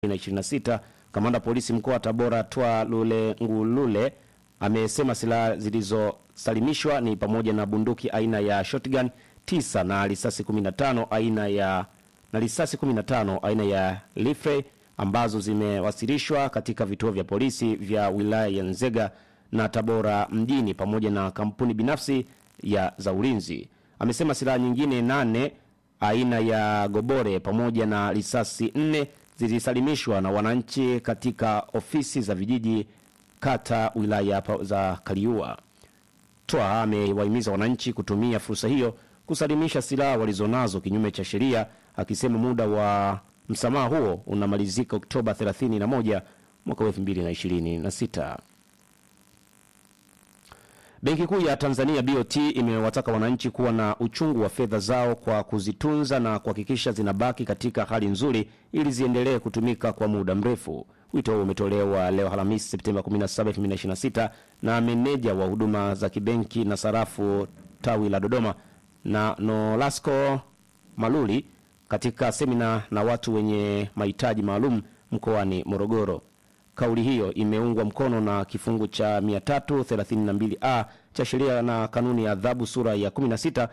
2026. Kamanda polisi mkoa wa Tabora Twa Lule Ngulule amesema silaha zilizosalimishwa ni pamoja na bunduki aina ya shotgun 9 na risasi 15 aina ya na risasi 15 aina ya rifle ambazo zimewasilishwa katika vituo vya polisi vya wilaya ya Nzega na Tabora mjini pamoja na kampuni binafsi ya za ulinzi. Amesema silaha nyingine nane aina ya gobore pamoja na risasi nne zilisalimishwa na wananchi katika ofisi za vijiji kata wilaya pa- za Kaliua. Twa amewahimiza wananchi kutumia fursa hiyo kusalimisha silaha walizonazo kinyume cha sheria, akisema muda wa msamaha huo unamalizika Oktoba 31 mwaka 2026. Benki Kuu ya Tanzania BOT imewataka wananchi kuwa na uchungu wa fedha zao kwa kuzitunza na kuhakikisha zinabaki katika hali nzuri ili ziendelee kutumika kwa muda mrefu. Wito huo umetolewa leo Alhamisi Septemba 17, 2026 na meneja wa huduma za kibenki na sarafu tawi la Dodoma na Nolasco Maluli katika semina na watu wenye mahitaji maalum mkoani Morogoro. Kauli hiyo imeungwa mkono na kifungu cha 332a cha sheria na kanuni ya adhabu sura ya 16